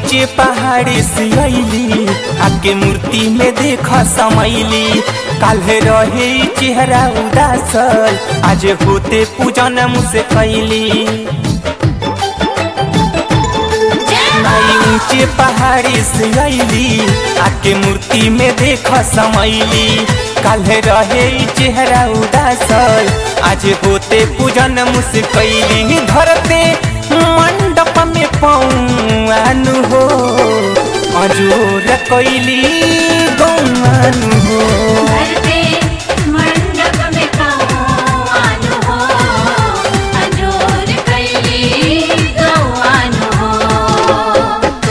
ऊंचे पहाड़ी से अली आके मूर्ति में देख समैली काल्हे रहे ई चेहरा उदासल आज होते पूजन मुझसे कैली माई ऊंचे पहाड़ी से अली आके मूर्ति में देख समैली काल्हे रहे ई चेहरा उदासल आज होते पूजन मुझसे कैली धरते मंडप में पौआनु हो अजोर कैली गौआनु हो धरते मंडप में कौआन हो अजोर कैली गौआन हो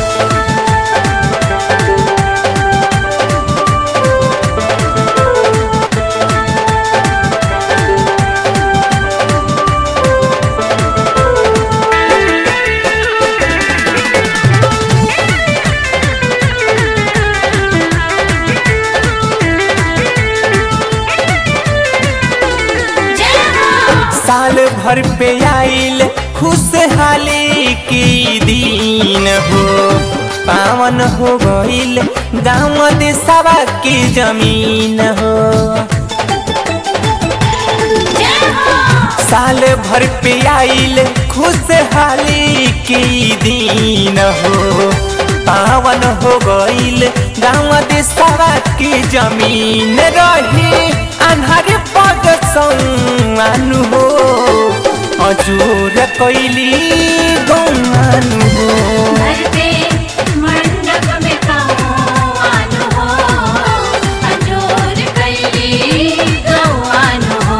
जय हो साल भर पे आइल खुशहाली की दिन हो पावन हो गइल गाँव देशवा की जमीन हो जय हो साल भर पे आइल खुशहाली की दिन हो पावन हो गइल गाँव देशवा की जमीन रही अन्हर पग सौनु हो अजोर कैली गौआनु हो धरते मंडप में कौआन हो अजोर कैली गौआन हो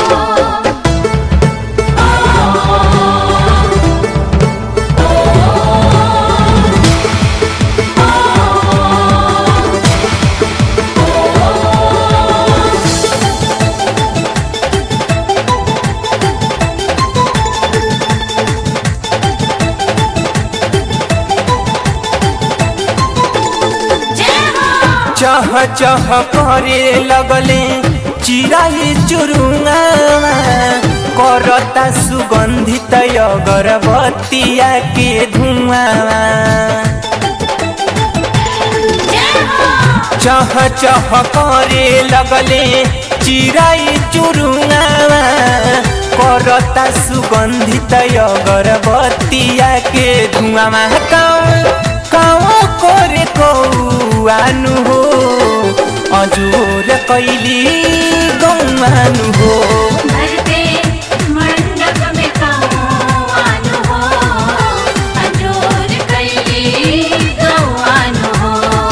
जय हो चह चह करे लगले चिराई चुरुङा करता सुगन्धित अगरबत्तिया के धुआं जय हो चह चह करे लगले चिराई चुरुङा करता सुगन्धित अगरबत्तिया के धुआमा काउँ काउँ करे कौआनु हो अजोर कैली गौआनु हो धरते मंडप में कौआन हो अजोर कैली गौआन हो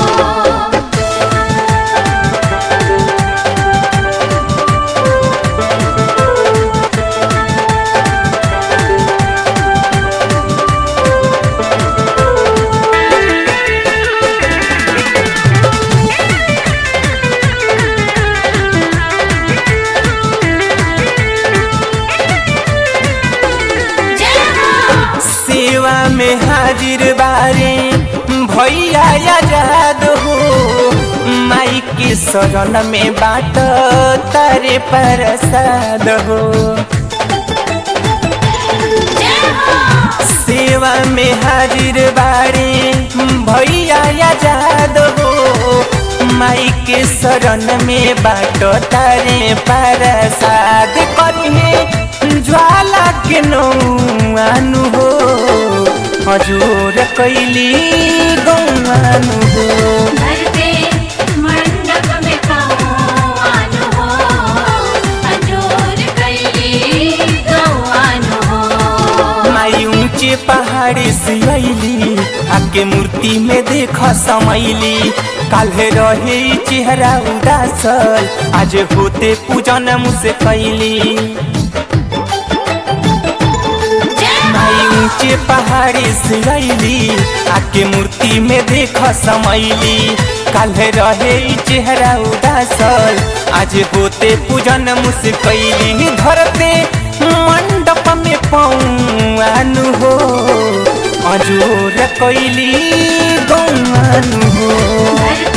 जय हो सेवा में हाजिर बारे भैया आजाद हो माई के शरण में बाट तारे प्रसाद हो जय हो सेवा में हाजिर बारे भैया आजाद हो माई के शरण में बाट तारे प्रसाद करिए ज्वाला के नौआनु हो हजुर कैली गौआनु हो धरते मंडप में कौआन हो अजोर कैली गौआन हो माई ऊंचे पहाड़ी से अली आके मूर्ति में देख समैली काल्हे रहे ई चेहरा उदासल आज होते पूजन मुझसे कैली जय माई ऊंचे पहाड़ी से अली आके मूर्ति में देख समैली काल्हे रहे ई चेहरा उदासल आज होते पूजन मुझसे कैली धरते मंडप में पौआनु हो अजोर कैली गौआनु हो धरते